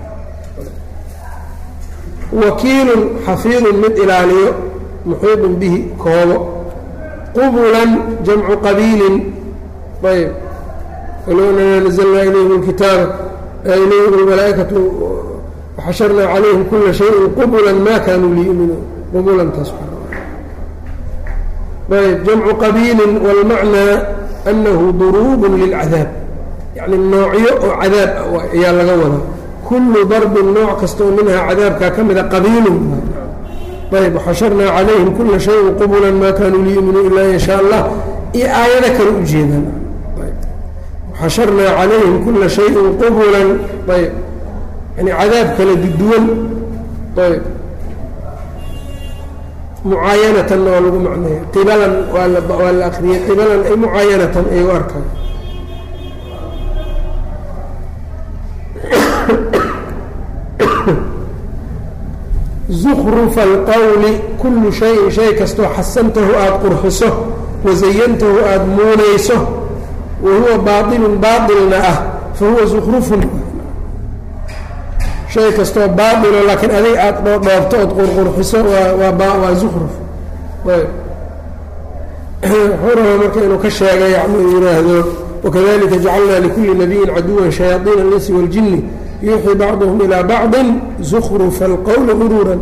wakiilun xafiidun mid ilaaliyo muxiidun bihi koobo qubulan jamcu qabiilin ayb walowna nazlnaa ilayhim اlkitaaba ilayhim اlmalaaikatu waxasharnaa calayhim kula shayin qubulan ma kanuu liyuminuun qubulantaas ayb jamcu qabiilin wاlmacnaa anahu duruub lilcadaab yacni noocyo oo cadaab ayaa laga wadaa kullu darbin nooc kastoo minhaa cadaabkaa ka mida qabiilun ayb waxasharnaa calayhim kula shayin qubulan ma kanuu liyuminuu ilaa in shaa allah iyo aayado kale u jeedaan xasharnaa calayhim kula shayin qubulan ayb yani cadaab kala duduwan ayb mucaayanatan waa lagu macneeya qibalan waa la waa la akriyay qibalan ay mucaayanatan ay u arkaan zukrufa alqowli kullu shayin shay kastoo xasantahu aada qurxiso wazayantahu aada muunayso wa huwa baailun baailna ah fa huwa zukrufun shay kastoo baailo laakiin adig aada dhoodhoobto ood qurqurxiso waa waa waa zukruf ayb wuxuu rabaa marka inuu ka sheega yani uu yidhaahdo wakadalika jacalnaa likulli nabiyin caduwan shayaaiina alinsi waاljini yuuxii bacduhum ilaa bacdi zukrufa alqowli guruuran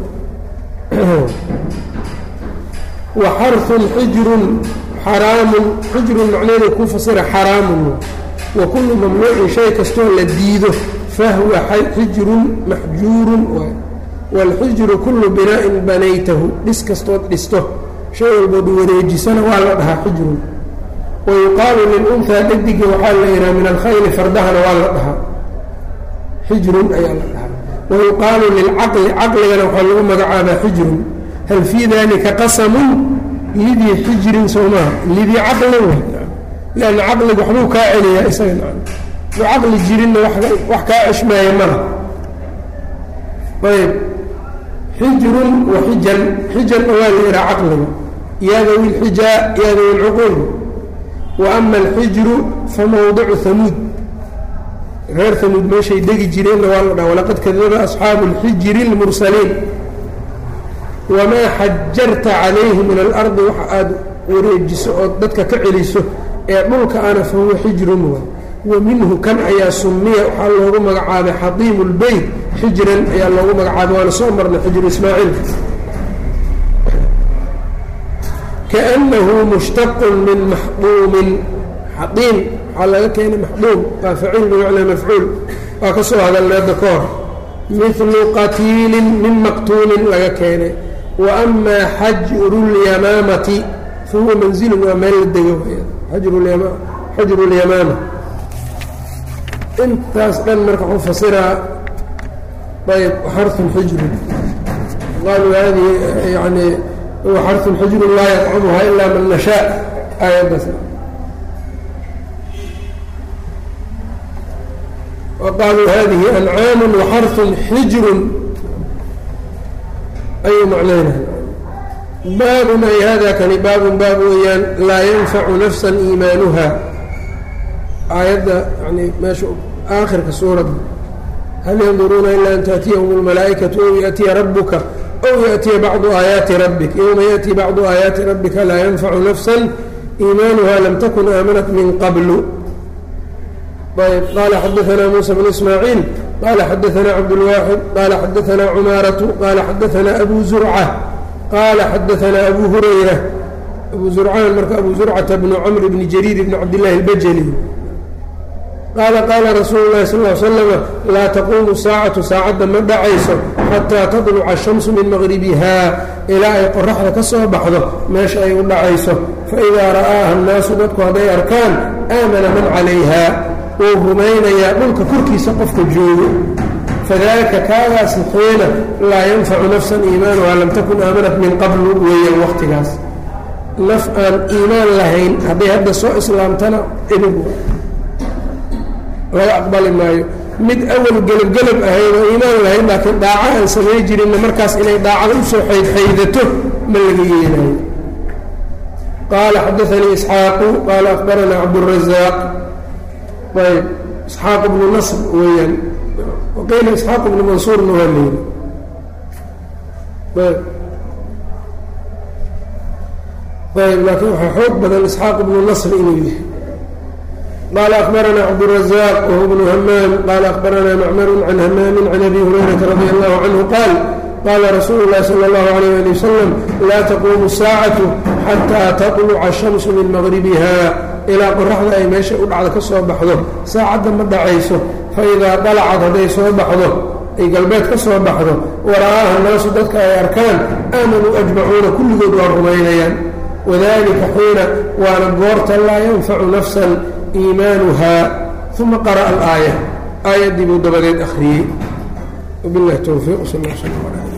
wa xarun xijrun xaraamun xijrun macneeda ku fasira xaraamun wa kullu mamnuucin shay kastoo la diido fahwa xijrun maxjuurun waay waalxijru kullu binaa'in banaytahu dhis kastood dhisto shay walbood wareejisana waa la dhahaa xijrun wa yuqaalu lilunhaa dhadiga waxaa la yidhaha min alkhayli fardahana waa la dhahaa xijrun ayaa la dhahaa wa yuqaalu lilcaqli caqligana waxaa lagu magacaabaa xijrun hal fii dalika qasamun lidii xijrin soo maaha lidii caqlin w lanna caqliga waxbuu kaa celiyaa isaga du caqli jirinna wax kaa ceshmaaya mala ayb xijrun wa xijan xijanna waa la yidhaha caqliga yaa dawi lxijaa yaa dawi lcuquul wa ama alxijru fa mawdicu hamuud reer hamuud meeshay degi jireenna waa la dhaha walaqad kadaba asxaabu اlxijri اlmursaliin wamaa xajarta calayhi min alardi waxa aada wareejiso ood dadka ka celiso ee dhulka ana fahuwa xijrun wa wa minhu kan ayaa sumiya waxaa loogu magacaabay xadiimu lbeyt xijran ayaa loogu magacaabay waana soo marnay xijru ismaaciil kaأnahu mushtaqun min maxduumin xadiim waxaa laga keenay maxduum waa faciil bimacnaa mafcuul waa ka soo hadalneeda ka hor milu qatiilin min maqtuulin laga keenay wa amaa xajru اlyamaamati fahuwa manzilun waa meel la dego xajru اlyamaama intaas dhan marka wuxuu fasiraa ayb xarun xijrun qaaluu hadihi yani huwa xarun xijrun laa yطcamuha ila man nashaa aayaddaas waqaaluu hadihi ancaamu waxarun xijrun ayuu macnayna baabun ay hada kani baabun baab weeyaan laa yanfacu nafsa iimaanuha aayadda yani meesha aakhirka suuradda hal yanduruuna ilaa an taأtiyahum اlmalaa'ikaةu ow yaأtiya rabuka ow yaأtiya bacdu aayaati rabbik yowma yaأti bacdu aayaati rabbika laa yanfacu nafsa iimaanuha lam takun aamanat min qablu ayb qala xadaثna muسى bn ismaaعiil qala xadaثna cabdالwaaxid qala xadaثna cumaaraةu qala xadaثna abu zurcة qala xadaثna abu hurayra abu zurcaan marka abu zurcata bnu cmr bni jariir bni cabdالlahi اlbajli qaala qaala rasuulu اlahi sal ly slama laa taquumu saacatu saacadda ma dhacayso xataa tadluca ashamsu min maqribiha ilaa ay qoraxda ka soo baxdo meesha ay u dhacayso faidaa ra'aaha annaasu dadku hadday arkaan aamana man calayha wuu rumaynayaa dhulka korkiisa qofka joogo fadalika kaagaasi xiina laa yanfacu nafsan iimaanuha lam takun aamanat min qablu weeyaan waqtigaas naf aan iimaan lahayn hadday hadda soo islaamtana ibig laga aqbali maayo mid awal gelabgelab ahayd oo iimaan lahayd laakiin dhaaco aan samay jirinna markaas inay dhaacada usoo xaydxaydato ma laga yeelayo qaala xadaanii isxaaqu qaala akbaranaa cabdurazaaq ayb isxaaq bnu nasr weeyaan waqiila isxaaq bnu mansuurna waa layidhi ayb ayb laakiin waxaa xoog badan isxaaq bnu nasr inuu yahay qال أخبرنا cبدالرزاq وهو بن hmام qال أخبرنا معmر عن hmام عن أbي هريرة رضي الله عنه qال qال رsuuل الlhi صلى الله عليه لي وسلم lا تquم الساaعة xتى تطلca الشhمس min مغربha ilaa qoraxda ay meesha u dhacda ka soo baxdo saacadda ma dhacayso faإidaa طلcad hadday soo baxdo ay galbeed ka soo baxdo wara'aaha الnaasu dadka ay arkaan آamanuu أجمacuuna kulligood waa rumaynayaan وذلika xiina waana goorta laa ينfacu نفسا iimaanuha uma qara'a alaaya aayaddii buu dabadeed akhriyey wabiاllahi towfiiq sal l sl l